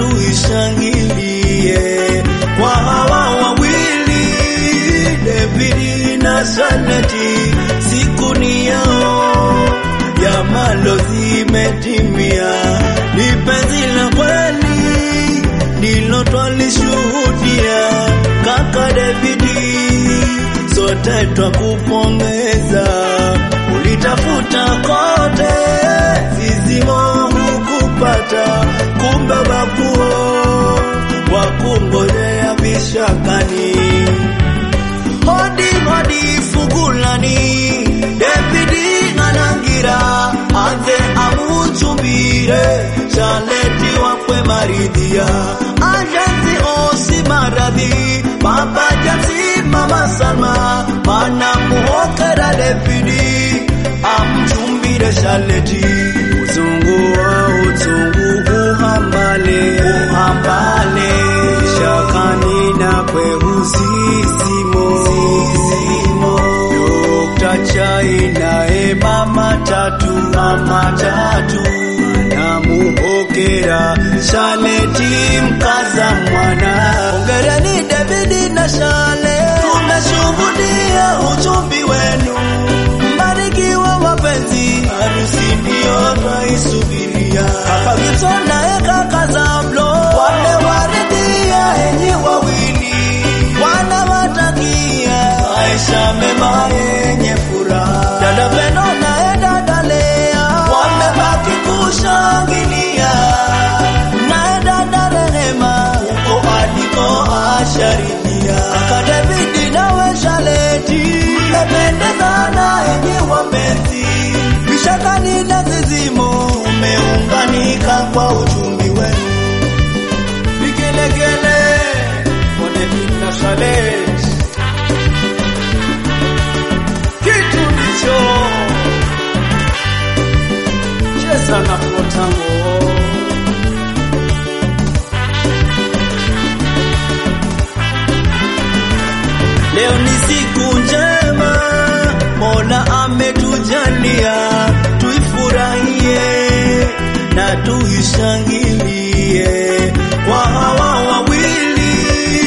tuishangilie kwa hawa wawili David na Shaleti, siku ni yao ya malo zimetimia, ni penzi la kweli ndilo twalishuhudia. Kaka Davidi, sote twakupongeza, ulitafuta kote, zizimo hukupata, kumbe babuo wakungojea vishakani. Hodi hodi fugulani, Davidi anangira, anze amuchumbire, Shaleti wakwe maridhia, ajanzi osi maradhi, baba jansi mama Salma, mana muhokera Davidi, amchumbire Shaleti, uzungu wa uzungu uhambale, uhambale, shakani na kwehusisimo, sisimo, Dr. Chai nae mama tatu, mama tatu, anamuhokera Shaleti mkaza mwana. Hongereni Davidi na Shale, tumeshuhudia uchumbi wenu, mbarikiwa wapenzi, harusi ndiyo twaisubiria. Kaka Gibson naye kaka Zablo wamewaridhia enyi wawili, wanawatakia maisha mema yenye furaha. Dada Pendo naye dada Lea wamebaki kushangilia, naye dada Rehema huko aliko asharidhia. Kaka Davidi nawe Shaleti mmependezana enyi wapenzi, vishakani na zizimo umeunganika kwa uchumbi wenu. Vigelegele kwa David na Shaleti kitu ndicho cheza na potango Leo ni siku njema, Mola ametujalia, tuifurahie na tuishangilie kwa hawa wawili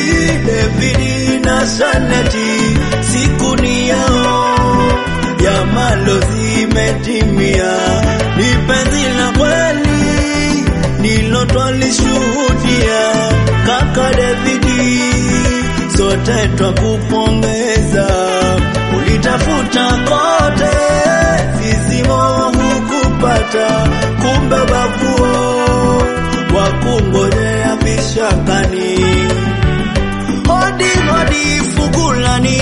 David na Shaleti, siku ni yao ya malo zimetimia, ni penzi la kweli ndilo twalishuhudia. Kaka Davidi, sote twakupongeza, ulitafuta kote, zizimo hukupata, kumbe babuo wakungojea vishakani. Hodi hodi fugulani,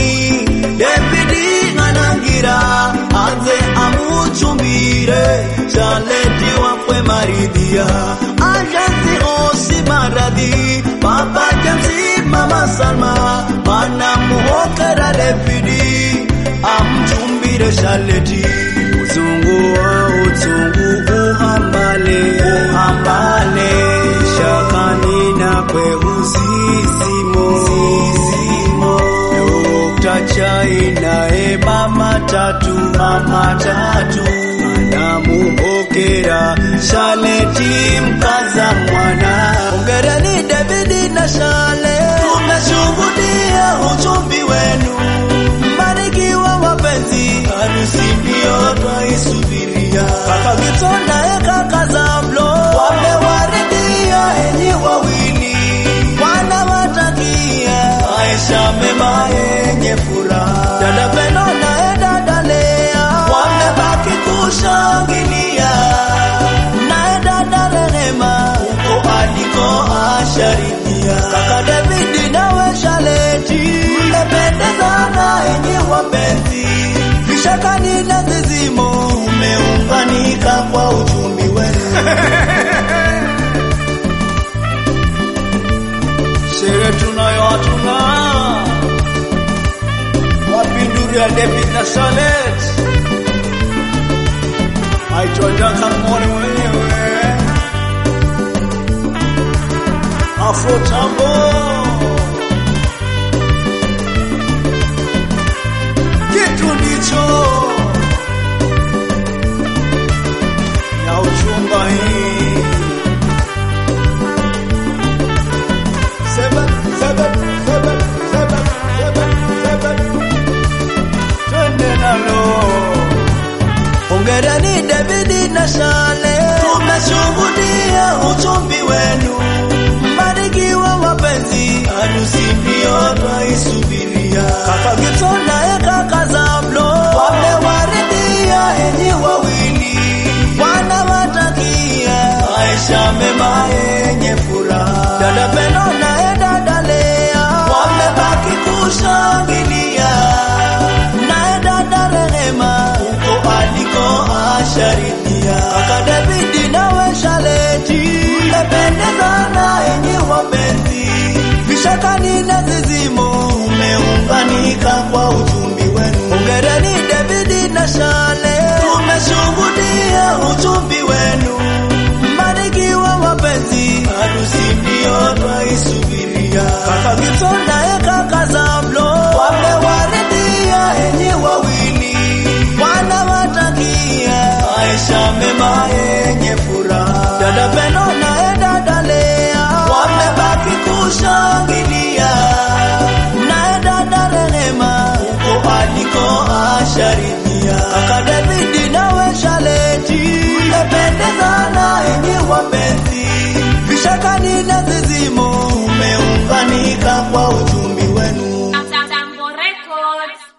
Davidi anangira, anze amuchumbire, Shaleti wakwe maridhia, ajansi osi maradhi, baba jansi mama Salma, mana muhokera Davidi, amchumbire Shaleti, uzungu wa uzungu uhambale, uhambale, shakani na kwehusisimo, sisimo, Dr. Chai nae mama tatu, mama tatu, anamuhokera Shaleti mkaza mwana. Hongereni Davidi na Shale, tumeshuhudia uchumbi wenu, mbarikiwa wapenzi, harusi ndiyo twaisubiria. Kaka Gibson naye kaka Zablo wamewaridhia enyi wawili, wanawatakia maisha mema yenye furaha. Dada Pendo naye dada Lea wamebaki kushangilia, naye dada Rehema huko aliko asharidhia. Kaka Davidi nawe Shaleti mmependezana enyi wapenzi, vishakani na zizimo umeunganika kwa uchumi wenu. Sherehe tunayo hatuna wapinduri ya David na Shalet aitwa Duncan Mone mwenyewe Afro Tambo kitu ndicho ya uchumba hii na Shale tumeshuhudia uchumbi wenu, mbarikiwa wapenzi, harusi ndio twaisubiria. Kaka Gibson naye kaka Zablo wamewaridhia enyi wawili, wanawatakia maisha mema yenye furaha. Dada Pendo naye dada Lea wamebaki kushangilia, naye dada Rehema huko aliko asharidhia. Kaka David nawe Shaleti mmependezana enyi wapenzi, vishakani na zizimo umeunganika kwa uchumbi wenu. Hongereni David na Shale, tumeshuhudia uchumbi wenu, mbarikiwa wapenzi, harusi ndio twaisubiria. Kaka Gibson naye kaka Zablo wamewaridhia enyi wawili, wanawatakia maisha mema yenye furaha. Dada Pendo naye dada Lea wamebaki kushangilia, naye dada Rehema huko aliko asharidhia. Kaka David nawe Shaleti mmependezana enyi wapenzi, vishakani na zizimo umeunganika kwa uchumbi wenu. Tambo Records.